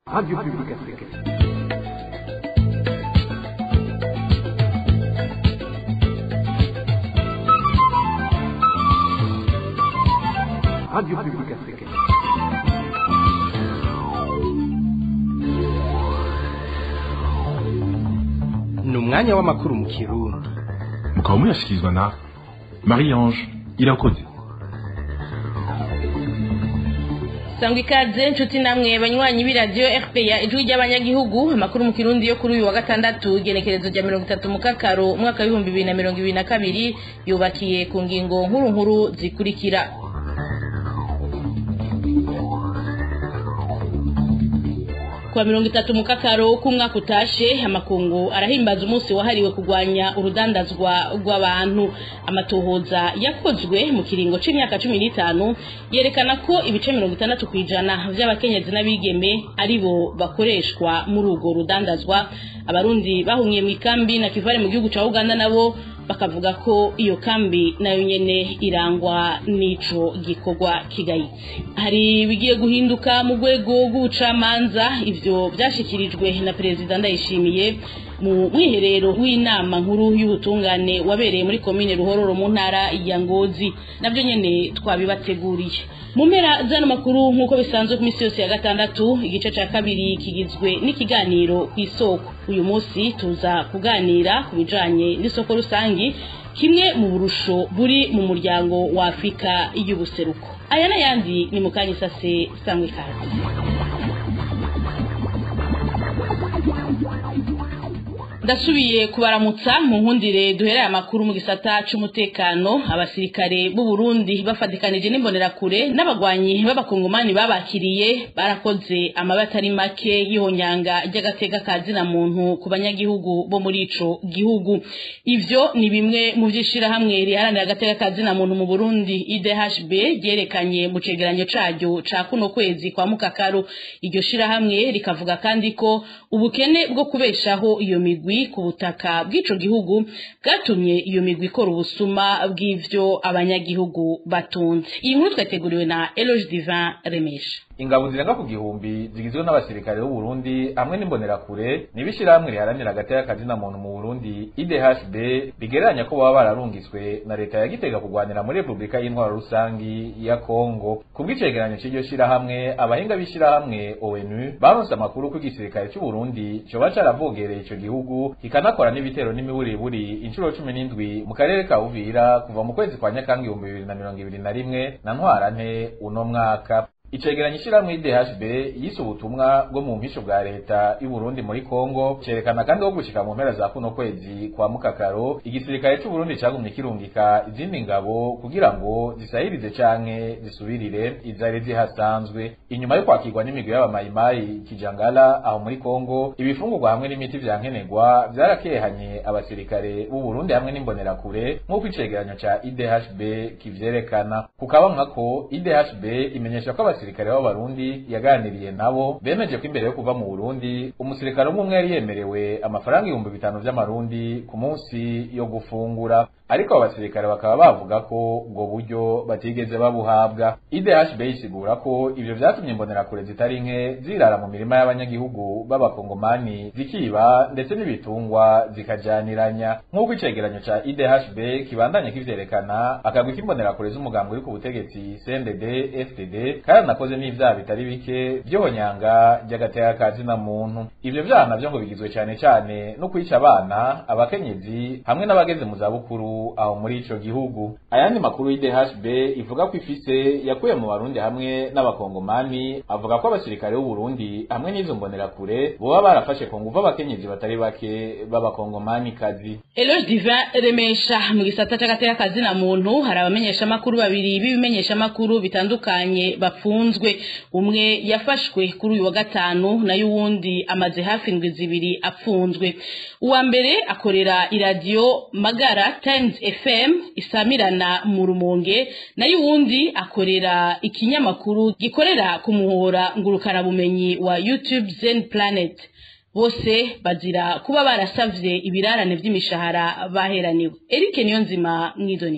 Radio Publique Africaine. Radio Publique Africaine. ni umwanya w'amakuru mu kirundi mukaba muyashyikirizwa na marie ange irakoze sangwa ikaze nshuti namwe banywanyi b'iradiyo fpr ijwi ry'abanyagihugu amakuru mu kirundi yo kuri uyu wa gatandatu igenekerezo rya mirongo itatu mu kakaro umwaka w'ibihumbi bibiri na mirongo ibiri na kabiri yubakiye ku ngingo nkuru nkuru zikurikira kuwa mirongo itatu mu kakaro k'umwaka utashe amakungu arahimbaza umunsi wahariwe kurwanya urudandazwa rw'abantu amatohoza yakozwe mu kiringo c'imyaka cumi n'itanu yerekana ko ibice mirongo itandatu ku ijana vy'abakenyezi n'abigeme ari bo bakoreshwa muri urwo rudandazwa abarundi bahungiye mu ikambi na kivare mu gihugu ca uganda nabo bakavuga ko iyo kambi nayo nyene irangwa n'ico gikorwa kigayitse hari bigiye guhinduka mu rwego rw'ubucamanza ivyo vyashikirijwe na perezida ndayishimiye mu mwiherero w'inama nkuru y'ubutungane wabereye muri komine ruhororo mu ntara ya ngozi navyo nyene twabibateguriye mu mpera zano makuru nk'uko bisanzwe ku minsi yose ya gatandatu igice ca kabiri kigizwe n'ikiganiro ku isoko uyu munsi tuza kuganira ku bijanye n'isoko rusangi kimwe mu burusho buri mu muryango wa afurika y'ubuseruko aya n'ayandi ni mu kanya isase sangwe ikaze ndasubiye kubaramutsa mu nkundire duhereye amakuru mu gisata c'umutekano abasirikare b'u Burundi bafatikanije n'imbonerakure n'abagwanyi b'abakongomani babakiriye barakoze amabi atari make y'ihonyanga ry'agateka ka zina muntu ku banyagihugu bo muri ico gihugu ivyo ni bimwe mu vy'ishirahamwe riharanira agateka ka zina muntu mu Burundi IDHB ryerekanye mu cegeranyo caryo ca kuno kwezi kwa mukakaro iryo shirahamwe rikavuga kandi ko ubukene bwo kubeshaho iyo migwi ku butaka bw'ico gihugu bwatumye iyo migwi ikora ubusuma bw'ivyo abanyagihugu batunze iyi nkuru twateguriwe na Eloge Divin Remesha ingabo zirenga ku gihumbi zigizwe n'abasirikare b'u Burundi hamwe n'imbonerakure nibishirahamwe riharanira agateka kazina muntu mu Burundi IDHB bigereranya ko baba bararungitswe na leta ya Gitega kurwanira muri Republika y'Intwaro rusangi ya Kongo kubw'icegeranyo c'iryo shirahamwe abahinga b'ishirahamwe ONU baronse amakuru ko igisirikare c'u Burundi coba caravogereye ico gihugu kikanakora n'ibitero n'imiburiburi inshuro cumi n'indwi mu karere ka Uvira kuva mu kwezi kwa Nyakanga ibihumbi bibiri na mirongo ibiri na rimwe na Ntwarante uno mwaka icegeranyo ishirahamwe IDHB yise ubutumwa bwo mu mpisho bwa leta y'u Burundi muri Kongo cerekana kandi ko gushika mu mpera za kuno kwezi kwa mukakaro igisirikare c'u Burundi cagumye kirungika izindi ngabo kugira ngo zisahirize canke zisubirire izari zihasanzwe inyuma yo kwakirwa n'imigwi y'abamayimayi kijangala aho muri Kongo ibifungurwa hamwe n'imiti vyankenerwa vyarakehanye abasirikare b'u Burundi hamwe n'imbonerakure nk'uko icegeranyo ca IDHB kivyerekana kukabamwa ko IDHB imenyesha ko abasirikare b'abarundi yaganiriye nabo bemeje ko imbere yo kuva mu Burundi umusirikare umwe yari yemerewe amafaranga ibihumbi bitanu vy'amarundi ku munsi yo gufungura ariko abo basirikare bakaba bavuga ko ubwo buryo batigeze babuhabwa IDHB isigura ko ivyo vyatumye imbonerakure zitari nke zirara mu mirima y'abanyagihugu b'abakongomani zikiba ndetse n'ibitungwa zikajaniranya nk'uko icegeranyo ca IDHB kibandanye kivyerekana akagwi k'imbonerakure z'umugambi uri ku butegetsi CNDD FDD kandi nakoze n'ivyaha bitari bike vyohonyanga ry'agateka ka zina muntu ivyo vyaha navyo ngo bigizwe cane cane no kwica abana abakenyezi hamwe n'abageze mu zabukuru aho muri ico gihugu ayandi makuru y'IDHB ivuga ko ifise yakuye mu barundi hamwe n'abakongomani avuga ko abasirikare b'u Burundi hamwe n'izo mbonerakure boba barafashe ku nguvu abakenyezi batari bake b'abakongomani kazi Eloge Divin Remesha mu gisata c'agateka ka zina muntu hari abamenyesha makuru babiri b'ibimenyesha makuru bitandukanye bafunzwe umwe yafashwe kuri uyu wa gatanu nayo uwundi amaze hafi indwi zibiri apfunzwe uwa mbere akorera iradiyo magara times fm isamirana mu rumonge nayo uwundi akorera ikinyamakuru gikorera ku muhora ngurukanabumenyi wa youtube zen planet bose bazira kuba barasavye ibirarane vy'imishahara baheraniwe Eric Niyonzima mwidonido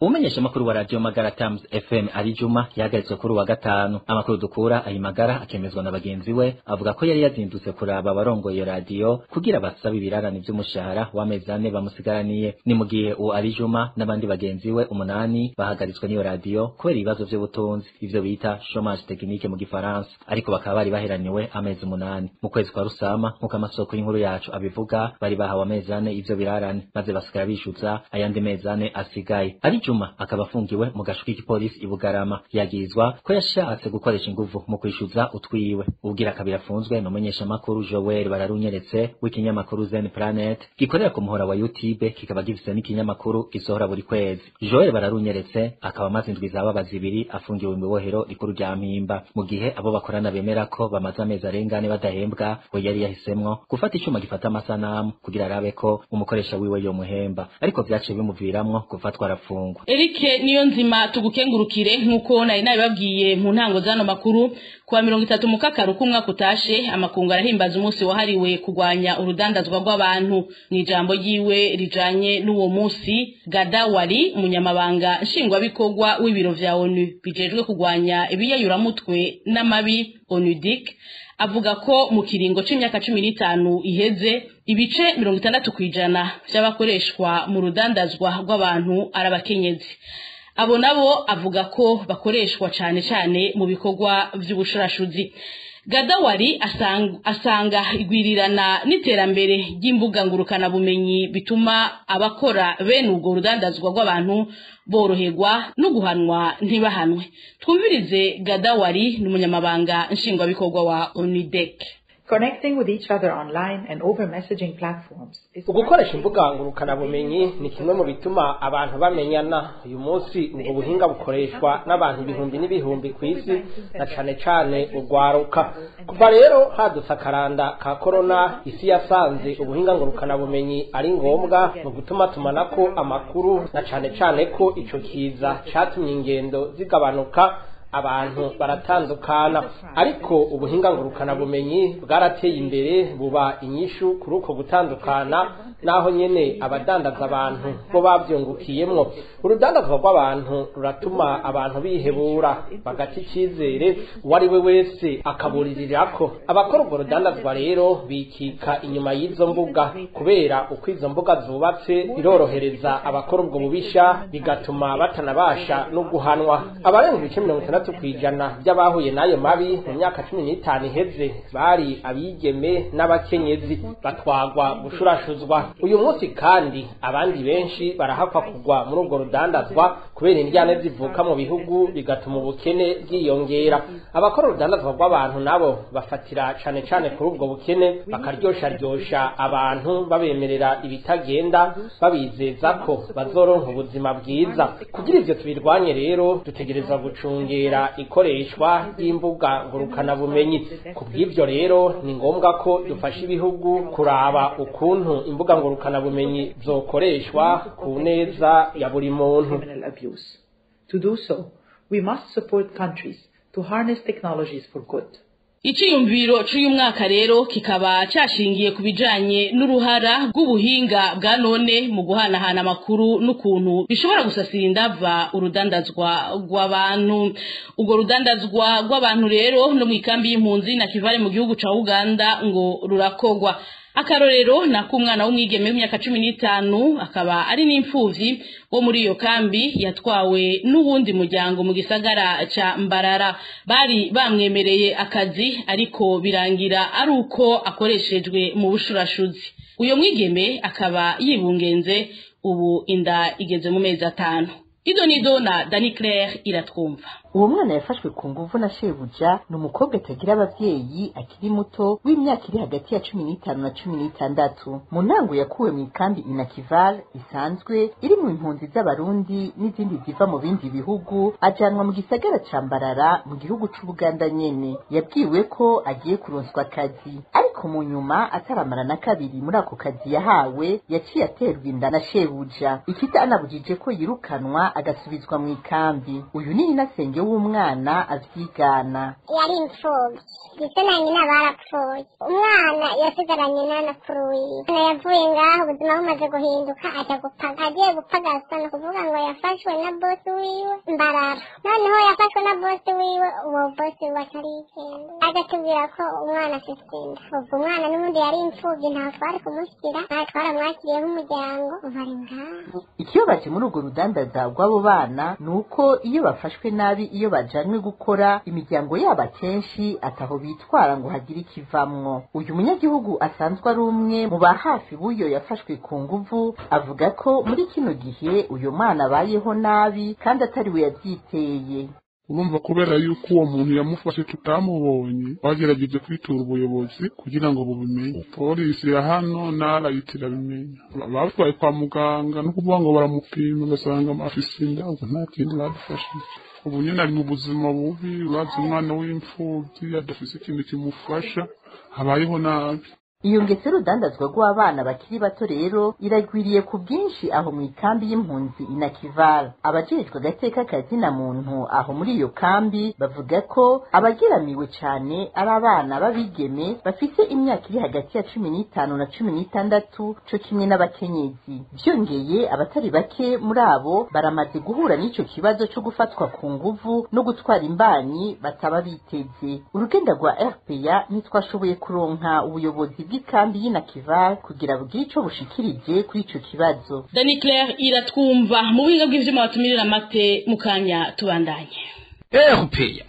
umumenyesha makuru wa radio Magara Times FM ari Juma yahagaritswe kuri wa gatanu amakuru dukura ayi Magara akemezwa na bagenzi we avuga ko yari yazindutse kuraba abarongoye iyo radio kugira basabe ibirarane vy'umushahara w'amezi ane bamusigaraniye ni mu gihe uwo ari Juma n'abandi bagenzi we umunani bahagaritswe n'iyo radio kubera ibibazo vy'ubutunzi ivyo bita chômage technique mu gifaransa ariko bakaba bari baheraniwe amezi umunani mu kwezi kwa rusama nk'uko amasoko y'inkuru yacu abivuga bari bahawe amezi ane ivyo birarane maze basigara bishuza ayandi mezi ane asigaye ari Juma akaba afungiwe mu gasho k'igipolisi i Bugarama yagirizwa ko yashatse gukoresha inguvu mu kwishuza utwiwe ubwira kabiri afunzwe ni umumenyeshamakuru Joel bararunyeretse w'ikinyamakuru Zen Planet gikorera ku muhora wa YouTube kikaba gifise n'ikinyamakuru gisohora buri kwezi Joel bararunyeretse akaba amaze indwi zaba zibiri afungiwe mu bohero rikuru rya Mpimba mu gihe abo bakorana bemera ko bamaze amezi arengane badahembwa we yari yahisemwo gufata icuma gifata amasanamu kugira arabe ko umukoresha wiwe yo muhemba ariko vyaciye bimuviramwo gufatwa arafungwa Eric niyo nzima tugukengurukire nkuko nari nabibabwiye mu ntango zano makuru kuwa mirongo itatu mu kakaru k'umwaka utashe amakungu arahimbaza umunsi wahariwe kurwanya urudandazwa rw'abantu mu ijambo ryiwe rijanye n'uwo munsi gadawari umunyamabanga nshingwabikorwa w'ibiro vya onu bijejwe kurwanya ibiyayuramutwe n'amabi onudik avuga ko mu kiringo c'imyaka cumi n'itanu iheze ibice mirongo itandatu kw'ijana vy'abakoreshwa mu rudandazwa rw'abantu ari abakenyezi abo nabo avuga ko bakoreshwa cane cane mu bikorwa vy'ubushurashuzi gadawari asanga, asanga igwirirana n'iterambere ry'imbuga ngurukana bumenyi bituma abakora bene ubwo rudandazwa rw'abantu boroherwa no guhanwa ntibahanwe twumvirize gadawari n'umunyamabanga nshingwabikorwa wa onidek Connecting with each other online and over messaging platforms is ugukoresha imbuga ngurukanabumenyi ni kimwe mu bituma abantu bamenyana uyu munsi ubwo buhinga bukoreshwa n'abantu ibihumbi n'ibihumbi ku isi na cane cane urwaruka kuva rero hadutse akaranda ka korona isi yasanze ubuhinga ngurukanabumenyi ari ngombwa mu gutuma tumanako amakuru na cane cane ko ico kiza catumye ingendo zigabanuka abantu baratandukana ariko ubuhinga ngurukana bumenyi bwarateye imbere buba inyishu kuri uko gutandukana naho nyene abadandaza abantu bo bavyungukiyemwo urudandazwa rw'abantu ruratuma abantu bihebura bagata icizere uwo ari we wese akaburirirako abakora urwo rudandazwa rero bikika inyuma y'izo mbuga kubera uko izo mbuga zubatse birorohereza abakora ubwo bubisha bigatuma batanabasha no guhanwa abarenga ibice mirongo itandatu kw'ijana by'abahuye n'ayo mabi mu myaka cumi n'itanu iheze bari abigeme n'abakenyezi batwagwa gushurashuzwa uyu munsi kandi abandi benshi barahakwa kugwa muri ubwo rudandazwa kubera indyane zivuka mu bihugu bigatuma ubukene bwiyongera abakora urudandazwa rw'abantu nabo bafatira cane cane kuri ubwo bukene bakaryosharyosha abantu babemerera ibitagenda babizeza ko bazoronka ubuzima bwiza kugira ivyo tubirwanye rero dutegereza gucungera ikoreshwa ry'imbuga ngurukanabumenyi ku bw'ivyo rero ni ngombwa ko dufasha ibihugu kuraba ukuntu imbuga ngurukanabumenyi zokoreshwa ku neza ya buri muntu criminal abuse. To do so, we must support countries to harness technologies for good. Iciyumviro c'uyu mwaka rero kikaba cashingiye ku bijanye n'uruhara rw'ubuhinga bwa none mu guhanahana amakuru n'ukuntu bishobora gusasira indava urudandazwa rw'abantu urwo rudandazwa rw'abantu rero no mu ikambi y'impunzi na kivale mu gihugu ca Uganda ngo rurakogwa akarorero nako umwana w'umwigeme w'imyaka cumi n'itanu akaba ari n'imfuvyi wo muri iyo kambi yatwawe n'uwundi muryango mu gisagara ca mbarara bari bamwemereye akazi ariko birangira ari uko akoreshejwe mu bushurashuzi uyo mwigeme akaba yibungenze ubu inda igeze mu mezi atanu ido nido na dani claire iratwumva uwo mwana yafashwe ku nguvu na shebuja ni umukobwa atagira abavyeyi akiri muto w'imyaka iri hagati ya cumi n'itanu na cumi n'itandatu mu ntango yakuwe mu ikambi inakival isanzwe iri mu impunzi z'abarundi n'izindi ziva mu bindi bihugu ajanwa mu gisagara ca mbarara mu gihugu c'ubuganda nyene yabwiwe ko agiye kuronswa akazi ariko ariko mu nyuma ataramara na kabiri muri ako kazi yahawe yaciye aterwa inda na shebuja ikitanabujije ko yirukanwa agasubizwa mu ikambi uyu ni inasenge w'umwana avyigana yari imfubyi ndetse na nyina barapfuye umwana yasigaranye n'anakuru wiwe yavuye ngaho ubuzima bumaze guhinduka ajya gupaga agiye gupagasa ni ukuvuga ngo yafashwe na bosi wiwe mbarara noneho yafashwe na bosi wiwe uwo bosi wiwe atari yigenda agatubwira ko umwana afite inda ubwo umwana n'ubundi yari imfubyi ntawe twari kumushyira ntawe twaramwakiriye nk'umuryango bari ngaho ikibabaje muri urwo rudandaza rw'abo bana ni uko iyo bafashwe nabi iyo bajanywe gukora imiryango yabo akenshi ataho bitwara ngo hagire ikivamwo uyu munyagihugu asanzwe ari umwe mu ba hafi b'uyo yafashwe ku nguvu avuga ko muri kino gihe uyu mwana abayeho nabi kandi atari we yabyiteye urumva kubera yuko uwo muntu yamufashe tutamubonye bagerageje kwitura ubuyobozi kugira ngo bubimenye polisi ya hano narayita irabimenya batwaye kwa muganga no kuvuga ngo baramupima ugasanga afise inda ubwo nta kindi badufashije ubu nyine ari mu buzima bubi urazi umwana w'imfubyi adafise ikintu kimufasha habayeho nabi iyo ngese rudandazwa rw'abana bakiri bato rero iragwiriye ku bwinshi aho mu ikambi y'impunzi inakivara abajejwe agateka kazina muntu aho muri iyo kambi bavuga ko abageramiwe cane ari abana b'abigeme bafise imyaka iri hagati ya cumi n'itanu na cumi n'itandatu co kimwe n'abakenyezi vyongeye abatari bake muri abo baramaze guhura n'ico kibazo co gufatwa ku nguvu no gutwara imbanyi bataba biteze urugenda rwa rpa ntitwashoboye kuronka ubuyobozi bw'ikambi y'inakival kugira bugire ico bushikirije kuri ico kibazo dani claire iratwumva mu buhinga bw'ivyuma batumirira amate mu kanya tubandanye erupeya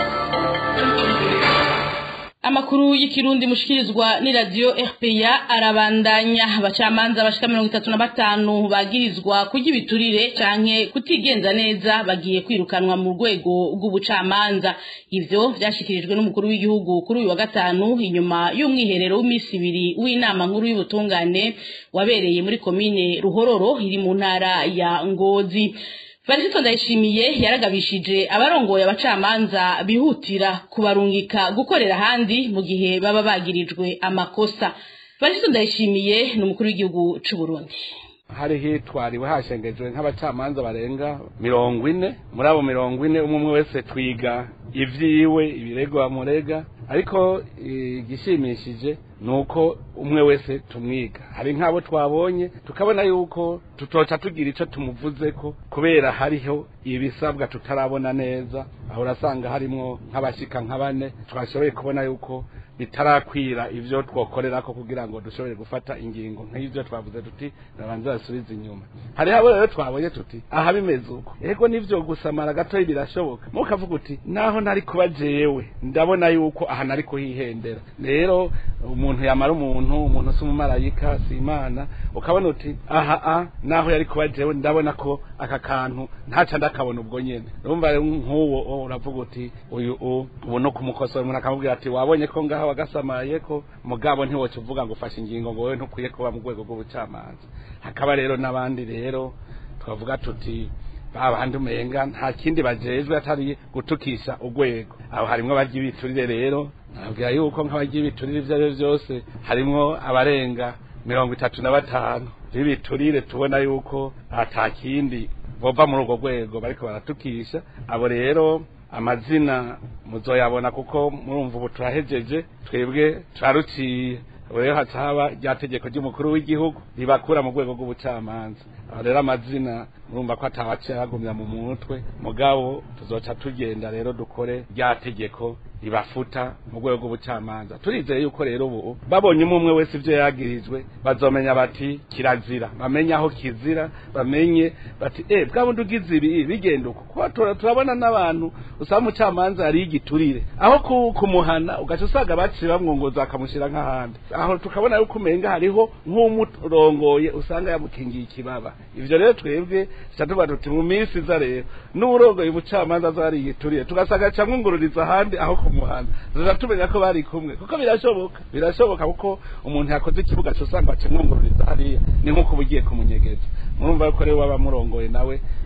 amakuru y'ikirundi mushikirizwa ni radio RPA arabandanya abacamanza bashika mirongo itatu na batanu bagirizwa kurya ibiturire canke kutigenza neza bagiye kwirukanwa mu rwego rw'ubucamanza ivyo vyashikirijwe n'umukuru w'igihugu kuri uyu wa gatanu inyuma y'umwiherero w'imisi ibiri w'inama nkuru y'ubutungane wabereye muri komine ruhororo iri mu ntara ya ngozi Varisito ndayishimiye yaragabishije abarongoye abacamanza bihutira kubarungika gukorera ahandi mu gihe baba bagirijwe amakosa Varisito ndayishimiye ni umukuru w'igihugu c'u Burundi hari hitwariwe hashengejwe nk'abacamanza barenga mirongo ine muri abo mirongo ine umwe umwe wese twiga ivyiwe ibirego bamurega ariko igishimishije ni uko umwe wese tumwiga hari nk'abo twabonye tukabona yuko tutoca tugira icyo tumuvuze ko kubera hariho ibisabwa tutarabona neza aho urasanga harimo nk'abashyika nka bane twashoboye kubona yuko bitarakwira ivyo twokorera ko kugira ngo dushobore gufata ingingo nk'ivyo twavuze tuti nabanze basubize inyuma hari abo rero twabonye tuti aha bimeze uko ego nivyo gusamara gatoyi birashoboka mukavuga uti naho nari kuba jewe ndabona yuko aha nari kuhihendera rero umuntu yamara umuntu umuntu si umumarayika si imana ukabona uti aha a naho yari kuba jewe ndabona ko aka kantu ntaca ndakabona ubwo nyene urumva rero nk'uwo uravuga uti uyu ubu no kumukosora umuntu akamubwira ati wabonye ko ngaha wagasamaye ko mugabo ntiwoca uvuga ngo ufashe ingingo ngo wowe ntukwiye kuba mu rwego rw'ubucamanza hakaba rero n'abandi rero twavuga tuti babandi umenga nta kindi bajejwe atari gutukisha urwego aho harimwo abarya ibiturire rero nabwira yuko nk'abarya ibiturire ivyo ari vyo vyose harimwo abarenga mirongo itatu na batanu b'ibiturire tubona yuko ata kindi bova muri urwo rwego bariko baratukisha abo rero amazina muzoyabona kuko murumva ubu turahejeje twebwe turaruciye rero haca haba rya tegeko ry'umukuru w'igihugu ribakura mu rwego rw'ubucamanza aho rero amazina murumva ko atawaciye agumya mu mutwe mugabo tuzoca tugenda rero dukore rya tegeko ribafuta mu rwego rw'ubucamanza turizeye yuko rero ubu babonye umwe umwe wese ibyo yagirijwe bazomenya bati kirazira bamenye aho kizira bamenye bati eh bwa bundi ugize ibi bigenda uko kuba turabona n'abantu usaba umucamanza yari igiturire aho kumuhana ugaca usanga baciye bamwongoza akamushyira nk'ahandi aho tukabona yuko umenga hariho nk'umurongoye usanga yamukingiye ikibaba ivyo rero twebwe tuba tuti mu minsi iza rero n'uburongoye ubucamanza azari igiturire tugasanga camwungururiza ahandi aho kumuhana tuza tumenya ko bari kumwe kuko birashoboka birashoboka kuko umuntu yakoze ikibuga cyose usanga akimwungururiza hariya ni nk'uko uba ugiye kumunyegeza murumva yuko rero waba murongoye nawe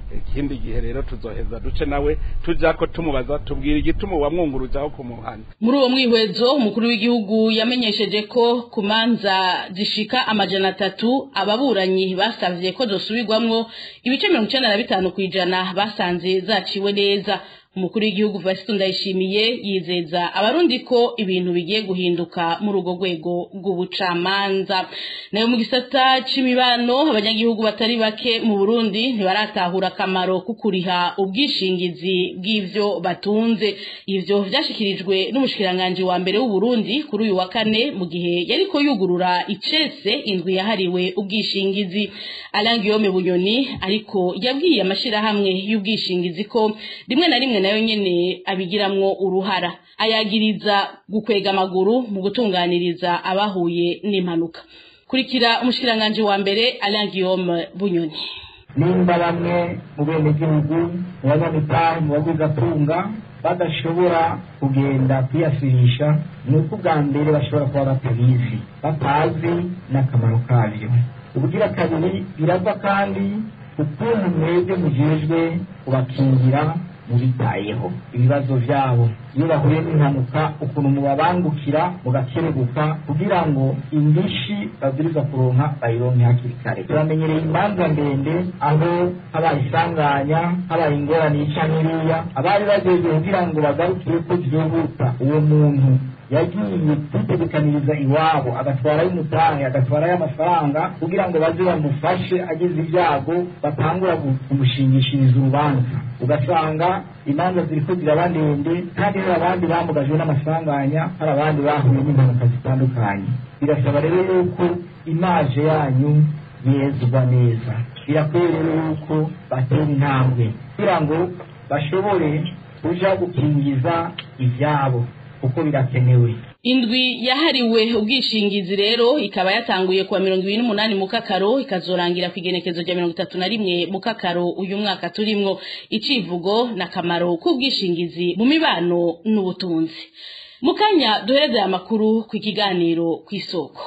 ikindi gihe rero tuzoheza duce nawe tujya ko tumubaza tubwira igituma wamwunguruzaho kumuhana muri uwo mwihwezo umukuru w'igihugu yamenyesheje ko ku manza zishika amajana atatu ababuranyi basavye ko zosubirwamwo ibice mirongo icenda na bitanu kw'ijana basanze zaciwe neza umukuru w'igihugu Vasito Ndayishimiye yizeza abarundi ko ibintu bigiye guhinduka muri urwo rwego rw'ubucamanza nayo mu gisata c'imibano abanyagihugu batari bake mu Burundi ntibaratahura akamaro ko kuriha ubwishingizi bw'ivyo batunze ivyo vyashikirijwe n'umushikiranganje wa mbere w'u Burundi kuri uyu wa kane mu gihe yariko yugurura icese indwi yahariwe ubwishingizi Alain Guillaume Bunyoni ariko yabwiye amashirahamwe y'ubwishingizi ko rimwe na rimwe nayo nyene abigiramwo uruhara ayagiriza gukwega amaguru mu gutunganiriza abahuye n'impanuka kurikira umushikiranganje wa mbere Alain Guillaume Bunyoni nimba bamwe mu benegihugu mu banyamitahe mu bagwizatunga badashobora kugenda kwiyasirisha ni uko ubwa mbere bashobora kuba batabizi batazi n'akamaro kabyo ubugira kabiri birava kandi ukuntu mwebwe mujejwe kubakingira mubitayeho ibibazo byabo iyo bahuye n'impanuka ukuntu mubabangukira mugakerebuka kugira ngo indishi babwiriza kuronka bayironke hakiri kare turamenyereye imanza ndende aho habaye isanganya habaye ingorane yica n'iriya abari bagejwe kugira ngo bagarukire ko byihuta uwo muntu yagiye kwitegekaniriza iwabo agatwarayo umutahe agatwarayo amafaranga kugira ngo baze bamufashe ageze ibyago batangura kumushingishiriza urubanza ugasanga imanza ziriko ziraba ndende kandi hari abandi bamugajwe n'amasanganya hari abandi bahuye n'impanuka zitandukanye birasaba rero yuko imaje yanyu yezwa neza birakwiye rero yuko batera intambwe kugira ngo bashobore kuja gukingiza ivyabo kuko birakenewe indwi yahariwe ubwishingizi rero ikaba yatanguye kuwa mirongo ibiri n'umunani mu kakaro ikazorangira ku igenekezo rya mirongo itatu na rimwe mu kakaro uyu mwaka turimwo icivugo n'akamaro k'ubwishingizi mu mibano n'ubutunzi mu kanya duhereze aya makuru ku ikiganiro ku isoko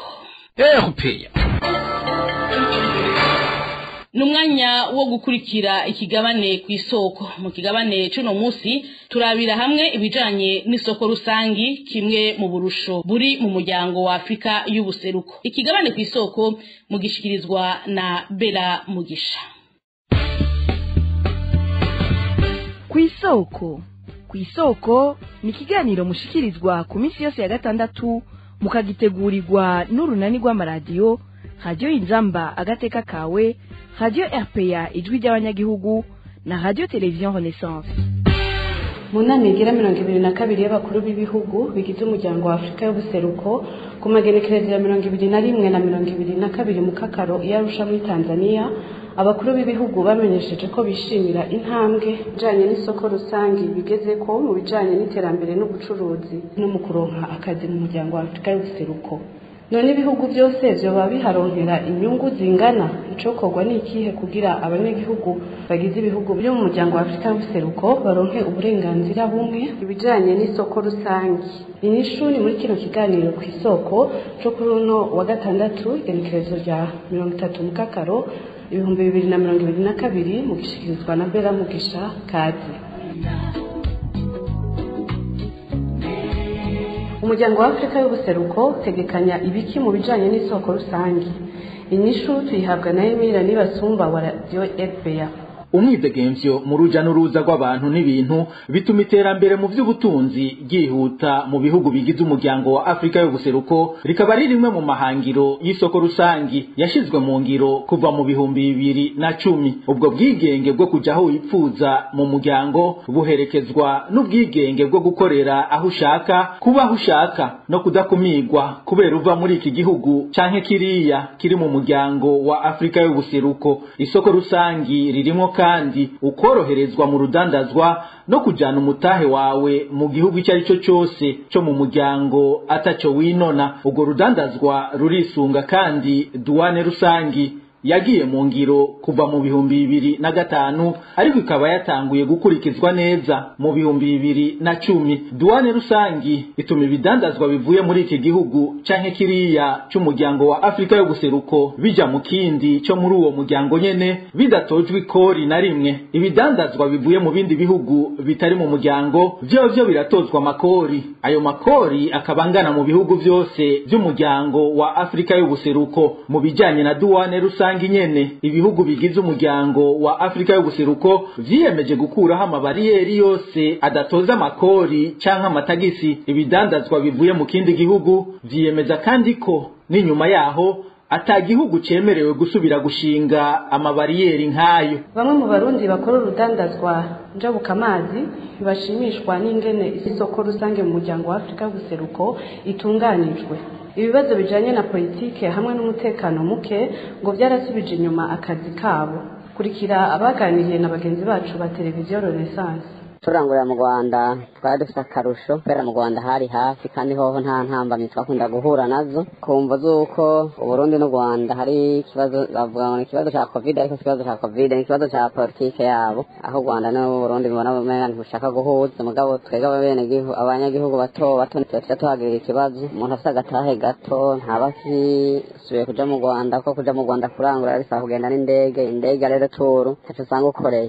ni umwanya wo gukurikira ikigabane ku isoko mu kigabane c'uno munsi turabira hamwe ibijanye n'isoko rusangi kimwe mu burusho buri mu muryango wa afurika y'ubuseruko ikigabane ku isoko mugishikirizwa na bera mugisha ku isoko ku isoko ni ikiganiro mushikirizwa ku minsi yose ya gatandatu mukagitegurirwa n'urunani rw'amaradiyo radiyo inzamba agateka kawe radiyo rpa ijwi ry'abanyagihugu na radiyo televiziyo renaissance mu nama igira mirongo ibiri na kabiri y'abakuru b'ibihugu bigize umuryango wa afurika y'ubuseruko ku magenekerezo ya mirongo ibiri na rimwe na mirongo ibiri na kabiri mu kakaro iyo arusha muri tanzania abakuru b'ibihugu bamenyesheje ko bishimira intambwe ijanye n'isoko rusange bigeze ko mu bijanye n'iterambere n'ubucuruzi no mu kuronka akazi mu muryango wa afurika y'ubuseruko none ibihugu byose vyoba biharonkera inyungu zingana icokorwa ni ikihe kugira abanyagihugu bagize ibihugu byo mu muryango wa afurika y'ubuseruko baronke uburenganzira bumwe ibijanye n'isoko rusange inyishu ni muri kino kiganiro ku isoko co kuri uno wa gatandatu igenekerezo rya mirongo itatu mu kakaro ibihumbi bibiri na mirongo ibiri na kabiri mu gishikirizwa na bera mugisha kazi umuryango wa afurika y'ubuseruko utegekanya ibiki mu bijanye n'isoko rusange inyishu tuyihabwa na emira nibasumba wa radiyo fpr umwidegemvyo mu ruja n'uruza rw'abantu n'ibintu bituma iterambere mu vy'ubutunzi ryihuta mu bihugu bigize umuryango wa Afrika y'ubuseruko rikaba ari rimwe mu mahangiro y'isoko rusangi yashizwe mu ngiro kuva mu bihumbi bibiri na cumi ubwo bwigenge bwo kuja aho wipfuza mu muryango buherekezwa n'ubwigenge bwo gukorera aho ushaka kuba aho ushaka no kudakumirwa kubera uva muri iki gihugu canke kiriya kiri mu muryango wa Afrika y'ubuseruko isoko rusangi ririmo kandi ukoroherezwa mu rudandazwa no kujana umutahe wawe mu gihugu icyo ari cyo cyose cyo mu muryango ataco winona ubwo rudandazwa rurisunga kandi duwane rusangi yagiye mu ngiro kuva mu bihumbi bibiri na gatanu ariko ikaba yatanguye gukurikizwa neza mu bihumbi bibiri na cumi duwane rusangi ituma ibidandazwa bivuye muri iki gihugu canke kiriya c'umuryango wa afurika yo guseruko bija mu kindi co muri uwo muryango nyene bidatojwe ikori na rimwe ibidandazwa bivuye mu bindi bihugu bitari mu muryango vyovyo biratozwa amakori ayo makori akaba angana mu bihugu vyose vy'umuryango wa afurika yo guseruko mu bijanye na duwane rusangi nyene ibihugu bigize umuryango wa afurika yo guseruko vyiyemeje gukuraho amabariyeri yose adatoza amakori canke amatagisi ibidandazwa bivuye mu kindi gihugu vyiyemeza kandi ko n'inyuma yaho ata gihugu cemerewe gusubira gushinga amabariyeri nk'ayo bamwe mu barundi bakora urudandazwa njabukamazi ntibashimishwa n'ingene isoko rusange mu muryango wa afurika y'ubuseruko itunganijwe ibibazo bijanye na politike hamwe n'umutekano muke ngo byarasubije inyuma akazi kabo kurikira abaganiriye na bagenzi bacu ba televiziyo renaissance turangurira mu rwanda twari dufite akarusho kubera mu rwanda hari hafi kandi hoho nta ntambamyi twakunda guhura nazo kumva z'uko uburundi n'u rwanda hari ikibazo bavuga ngo ni ikibazo cya covid ariko si ikibazo cya covid ni ikibazo cya politike yabo aho u rwanda n'uburundi bibona bumenya ntibushaka guhuza mugabo twebwe abenegihugu abanyagihugu bato bato tuba tuhagirira ikibazo umuntu afite agatahe gato ntaba akisubiye kuja mu rwanda kuko kuja mu rwanda kurangura bisaba kugenda n'indege indege rero turu ntacyo usanga ukoreye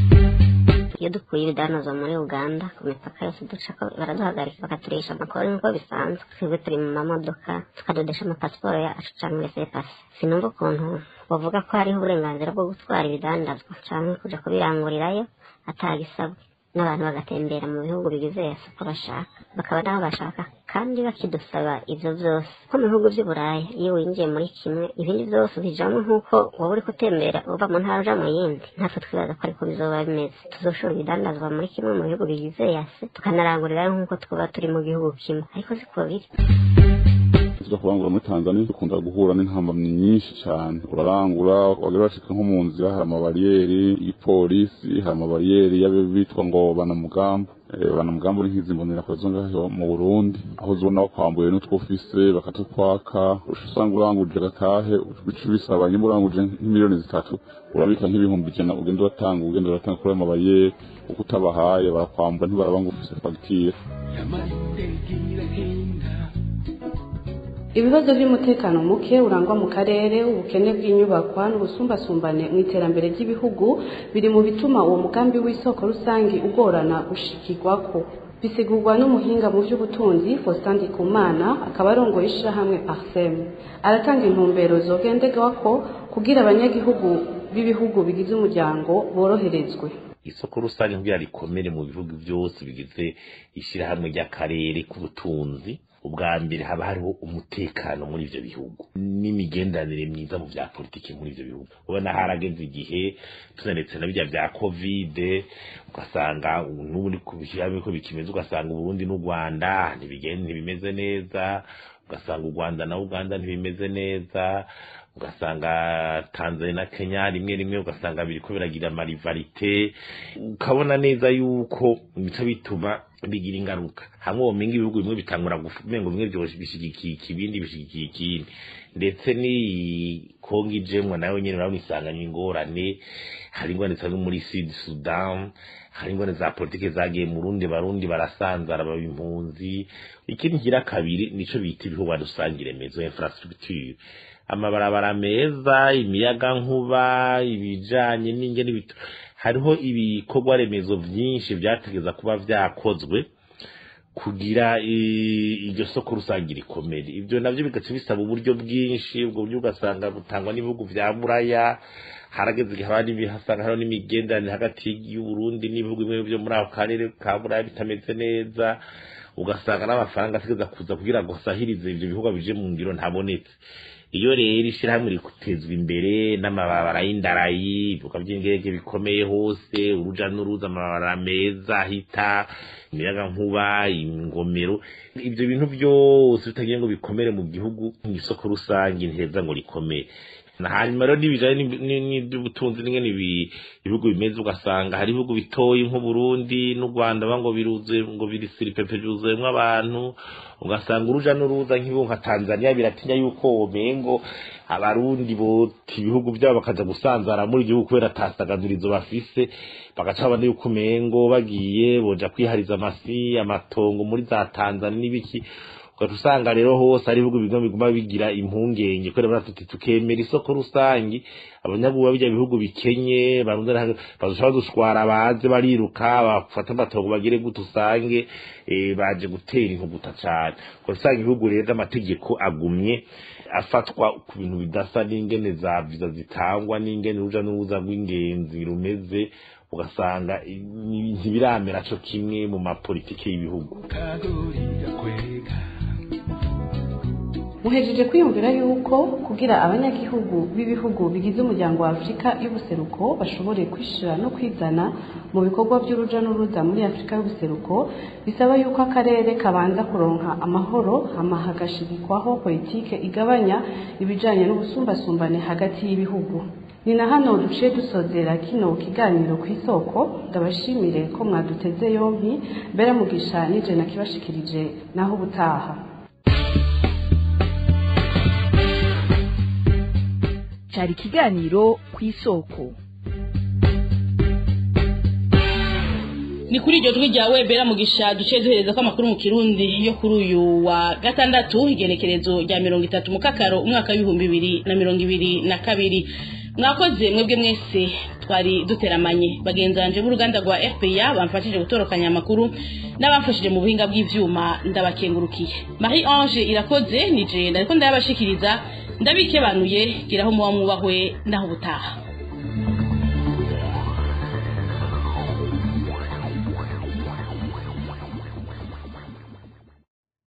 iyo dukuye ibidanozwa muri uganda ku mipaka yose duca baraduhagarika bakaturisha amakuru nk'uko bisanzwe twebwe turi mu mamodoka tukadodesha amapasiporo yacu cyangwa resepasi sinumva ukuntu bavuga ko hariho uburenganzira bwo gutwara ibidandazwa cyangwa kuja kubirangurirayo atagisabwe n'abantu bagatembera mu bihugu bigize soko bashaka bakaba naho bashaka kandi bakidusaba ivyo vyose nko mu bihugu vy'uburaya iyo winjiye muri kimwe ibindi vyose ubijamwo nk'uko waba uri gutembera uva mu ntara uja mu yindi natwe twibaza ko ariko bizoba bimeze tuzoshora ibidandazwa muri kimwe mu bihugu bigize yase tukanarangurirayo nk'uko twaba turi mu gihugu kimwe ariko siko biri tuja kurangura muri tanzania dukunda guhura n'intambamyi nyinshi cyane urarangura wagera bashika nko mu nzira hari amabariyeri y'ipolisi hari amabariyeri y'abitwa ngo banamugambo banamugambo uri nk'izi mbonerakure zo ngaho mu burundi aho uzibona bakwambuye n'utwo ufise bakatukwaka usanga uranguje agatahe bica bisaba nyuma uranguje nk'imiliyoni zitatu urabika nk'ibihumbi ijana ugenda uratanga ugenda uratanga kuri ayo mabariyeri uko utabahaye barakwambura ntibaraba ngo ufise fagitire ibibazo by'umutekano muke urangwa mu karere ubukene bw'inyubakwa n'ubusumbasumbane mu iterambere ry'ibihugu biri mu bituma uwo mugambi w'isoko rusange ugorana gushikirwako bisigurwa n'umuhinga mu by'ubutunzi Faustin Ndikumana akaba arongoye ishyirahamwe Parsem aratanga intumbero zogenderwako kugira abanyagihugu b'ibihugu bigize umuryango boroherezwe isoko rusange kugira rikomere mu bihugu byose bigize ishyirahamwe ry'akarere k'ubutunzi ubwa mbere haba hariho umutekano muri ivyo bihugu n'imigenderanire myiza mu vya politiki muri ivyo bihugu ubona harageze igihe tunaretse na birya vya kovide ugasanga n'ubundi kubishyiramo ko bikimeze ugasanga uburundi n'u rwanda ntibigenda ntibimeze neza ugasanga u rwanda na uganda ntibimeze neza ugasanga tanzania na kenya rimwe rimwe ugasanga biriko biragira amarivarite ukabona neza yuko bica bituma bigira ingaruka hamwe womenga ibihugu bimwe bitangura gumenga bimwe byose bishigikiye ikibindi bishigikiye ikindi ndetse ni kongo ijemwa nayo nyene urabona isanganywa ingorane hari ingorane zisanga muri sud sudan hari ingorane za politike zagiye mu rundi barundi barasanzara baba impunzi ikindi kigira kabiri nico bita ibihugu rusange remezo infrastructure amabarabara meza imiyaga nkuba ibijanye n'ingene bitu hariho ibikorwa remezo vyinshi vyategeza kuba vyakozwe kugira iryo soko rusange rikomere ibyo navyo bigaca bisaba uburyo bwinshi ubwo buryo ugasanga butangwa n'ibihugu vya buraya harageze igihe abandi hasanga hariho n'imigenderanire hagati y'uburundi n'ibihugu bimwe vyo muri ako karere ka buraya bitameze neza ugasanga n'amafaranga ategeza kuza kugira ngo asahirize ivyo bihugu bije mu ngiro ntabonetse iyo rero ishyirahamwe rikutezwa imbere n'amababara y'indarayi ibibuga by'indege bikomeye hose uruja n'uruza amabara meza ahita imiyaga nkuba ingomero ibyo bintu byose bitagiye ngo bikomere mu gihugu mu isoko rusange ntiheza ngo rikomere na hanyuma rero n'ibijanye n'iby'ubutunzi n'ingene ibihugu bimeze ugasanga hari ibihugu bitoyi nk'uburundi n'u rwanda ngo biruzuye ngo biri siripepe byuzuyemwo abantu ugasanga uruja n'uruza nk'ibihugu nka tanzania biratinya yuko womenga umengo abarundi bota ibihugu byabo bakaja gusanzara muri igihugu kubera atasagadurizo bafise bagaca babona yuko umengo bagiye boja kwihariza amasi amatongo muri za tanzania n'ibiki ugaca usanga rero hose ari ibihugu bimwe biguma bigira impungenge kubera baravuga tuti tukemera isoko rusangi abanyaguba bijya bihugu bikenye barundana bazoca badushwara baze bariruka bafata amatongo bagire gute usange eh, baje gutera inkuguta cane ugaca usanga ibihugu rero amategeko agumye afatwa ku bintu bidasa n'ingene za viza zitangwa n'ingene uruja n'uruza rw'ingenzi rumeze ugasanga i- ni- ntibiramera co kimwe mu mapolitike y'ibihugu muhejeje kwiyumvira yuko kugira abanyagihugu b'ibihugu bigize umuryango wa afurika y'ubuseruko bashobore kwishira no kwizana mu bikorwa by'uruja n'uruza muri afurika y'ubuseruko bisaba yuko akarere kabanza kuronka amahoro hama hagashigikwaho politike igabanya ibijanye n'ubusumbasumbane hagati y'ibihugu ni na hano duciye dusozera kino kiganiro ku isoko ndabashimire ko mwaduteze yompi mbere mugisha nije nakibashikirije naho ubutaha cyari ikiganiro ku isoko ni kuri iryo jwi rya webera mugisha duce duhereza ko amakuru mu kirundi yo kuri uyu wa gatandatu igenekerezo rya mirongo itatu mu kakaro umwaka w'ibihumbi bibiri na mirongo ibiri na kabiri mwakoze mwebwe mwese twari duteramanye bagenzi banje b'uruganda rwa fpa bamfashije gutorokanya amakuru n'abamfashije mu buhinga bw'ivyuma ndabakengurukiye marie ange irakoze nije ndariko ndayabashikiriza ndabikebanuye giraho muba mwubahwe naho ubutaha